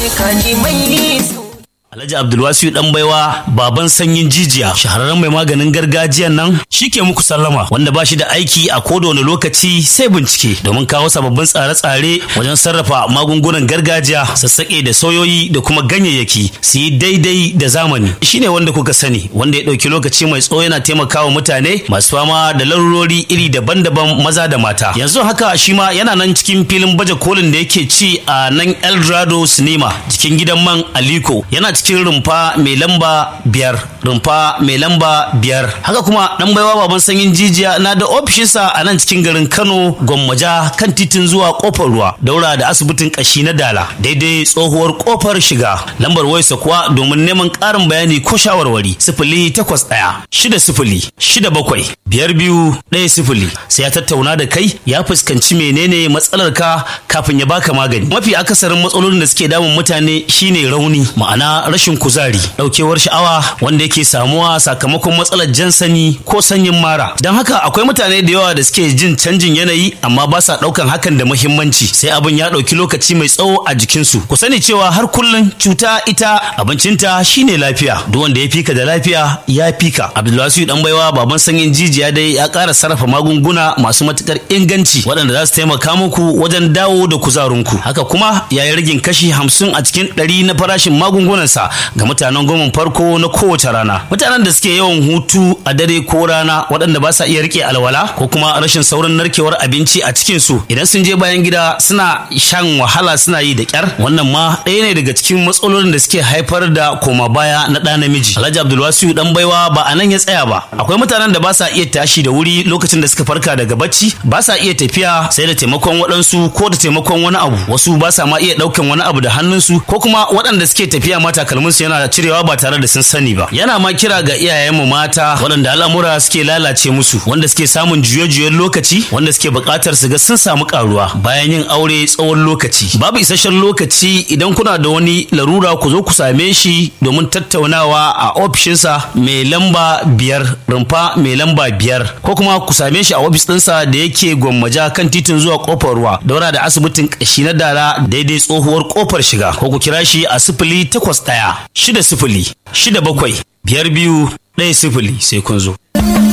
kaji mai Alhaji Abdulwasiu dan baiwa baban sanyin jijiya shahararren mai maganin gargajiyan nan shike muku sallama wanda ba shi da aiki a koda wani lokaci sai bincike domin kawo sababbin tsare-tsare wajen sarrafa magungunan gargajiya sassaƙe da sauyoyi da kuma ganyayyaki su yi daidai da zamani shine wanda kuka sani wanda ya ɗauki lokaci mai tsawo yana taimakawa mutane masu fama da larurori iri daban-daban maza da mata yanzu haka shi ma yana nan cikin filin baje kolin da yake ci a nan Eldorado Cinema jikin gidan man Aliko yana cikin rumfa mai lamba biyar rumfa mai lamba biyar haka kuma dan baiwa baban sanyin jijiya na da ofishinsa a nan cikin garin kano gwammaja kan titin zuwa kofar ruwa daura da asibitin kashi na dala daidai tsohuwar kofar shiga lambar wayarsa kuwa domin neman ƙarin bayani ko shawarwari sifili takwas ɗaya shida sifili shida bakwai biyar biyu ɗaya sifili sai ya tattauna da kai ya fuskanci menene matsalar ka kafin ya baka magani mafi akasarin matsalolin da suke damun mutane shine rauni ma'ana rashin kuzari daukewar sha'awa wanda yake samuwa sakamakon matsalar jan sani ko sanyin mara don haka akwai mutane da yawa da suke jin canjin yanayi amma ba sa daukan hakan da muhimmanci sai abin ya dauki lokaci mai tsawo a jikinsu ku sani cewa har kullum cuta ita abincinta shine lafiya duk wanda ya fika da lafiya ya fika abdulwasiu dan baiwa baban sanyin jijiya dai ya ƙara sarrafa magunguna masu matukar inganci waɗanda za su taimaka muku wajen dawo da kuzarinku haka kuma ya yi ragin kashi hamsin a cikin ɗari na farashin magungunansa ga mutanen goma farko na kowace rana mutanen da suke yawan hutu a dare ko rana waɗanda ba sa iya rike alwala ko kuma rashin saurin narkewar abinci a cikin su idan sun je bayan gida suna shan wahala suna yi da kyar wannan ma ɗaya ne daga cikin matsalolin da suke haifar da koma baya na ɗa namiji alhaji abdulwasiu dan baiwa ba a nan ya tsaya ba akwai mutanen da ba sa iya tashi da wuri lokacin da suka farka daga bacci ba sa iya tafiya sai da taimakon waɗansu ko da taimakon wani abu wasu ba sa ma iya ɗaukan wani abu da hannunsu ko kuma waɗanda suke tafiya ma takalminsu yana cirewa ba tare da sun sani ba yana ma kira ga iyayenmu mata waɗanda al'amura suke lalace musu wanda suke samun juye-juyen lokaci wanda suke buƙatar su ga sun samu ƙaruwa bayan yin aure tsawon lokaci babu isasshen lokaci idan kuna da wani larura ku zo ku same shi domin tattaunawa a ofishinsa mai lamba biyar rumfa mai lamba biyar ko kuma ku same shi a ofis ɗinsa da yake gwammaja kan titin zuwa kofar ruwa daura da asibitin ƙashi na dara daidai tsohuwar kofar shiga ko ku kira shi a sifili takwas ɗaya shida sifili shida bakwai biyar biyu ɗaya sifili sai kun zo.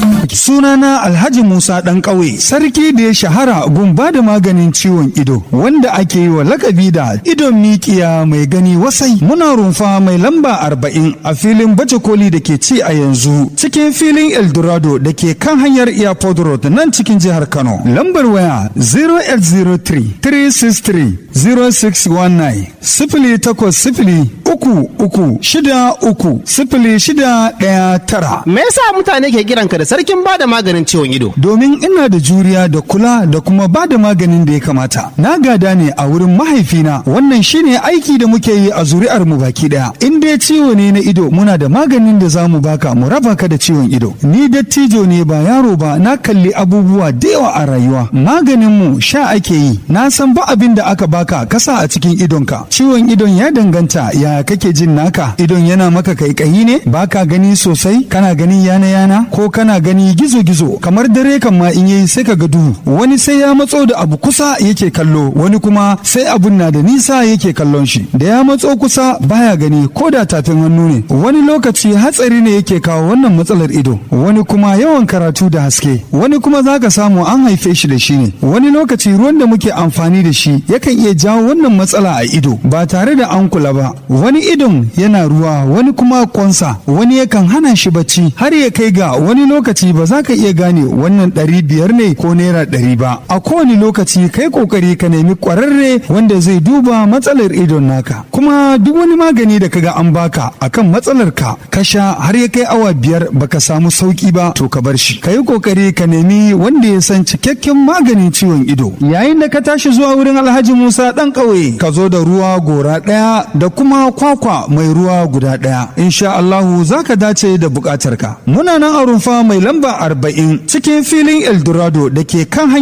Sunana Alhaji Musa ɗan ƙauye, sarki da ya shahara gun ba da maganin ciwon ido, wanda ake yi wa lakabi da idon mikiya mai gani wasai. Muna rumfa mai lamba arba'in a filin baje koli da ke ci a yanzu, cikin filin Eldorado da ke kan hanyar Airport Road nan cikin jihar Kano. Lambar waya 0803-363-0619, sifili takwas sifili uku uku shida uku sifili shida ɗaya tara. Me yasa mutane ke kiranka da sarkin bada maganin ciwon ido? Domin ina da juriya da kula da kuma ba da maganin da ya kamata. Na gada ne a wurin mahaifina wannan shine aiki da muke yi a zuri'ar mu baki daya. In dai ciwo ne na ido muna da maganin da za mu baka mu raba ka da ciwon ido. Ni dattijo ne ba yaro ba na kalli abubuwa da yawa a rayuwa. Maganin mu sha ake yi. Na san ba abin da aka baka kasa a cikin idonka. Ciwon idon ya danganta ya kake jin naka. Idon yana maka kaikayi ne baka gani sosai kana gani yana yana ko kana gani gizo-gizo kamar dare kan ma in yayi sai ka ga duhu wani sai ya matso da abu kusa yake kallo wani kuma sai abun na da nisa yake kallon shi da ya matso kusa baya gani ko da tafin hannu ne wani lokaci hatsari ne yake kawo wannan matsalar ido wani kuma yawan karatu da haske wani kuma zaka samu an haife shi da shi ne wani lokaci ruwan da muke amfani da shi yakan iya jawo wannan matsala a ido ba tare da an kula ba wani idon yana ruwa wani kuma kwansa wani yakan hana shi bacci har ya kai ga wani lokaci ba za ka iya gane wannan ɗari biyar ne ko naira ɗari ba a kowane lokaci kai kokari ka nemi ƙwararre wanda zai duba matsalar idon naka kuma duk wani magani da kaga an baka akan matsalar ka ka sha har ya kai awa biyar baka samu sauki ba to ka bar shi ka yi kokari ka nemi wanda ya san cikakken maganin ciwon ido yayin da ka tashi zuwa wurin alhaji musa ɗan ƙauye ka zo da ruwa gora ɗaya da kuma kwakwa mai ruwa guda ɗaya insha Allahu za ka dace da buƙatarka muna nan a rumfa mai lamba arba'in cikin filin eldorado da ke kan hanyar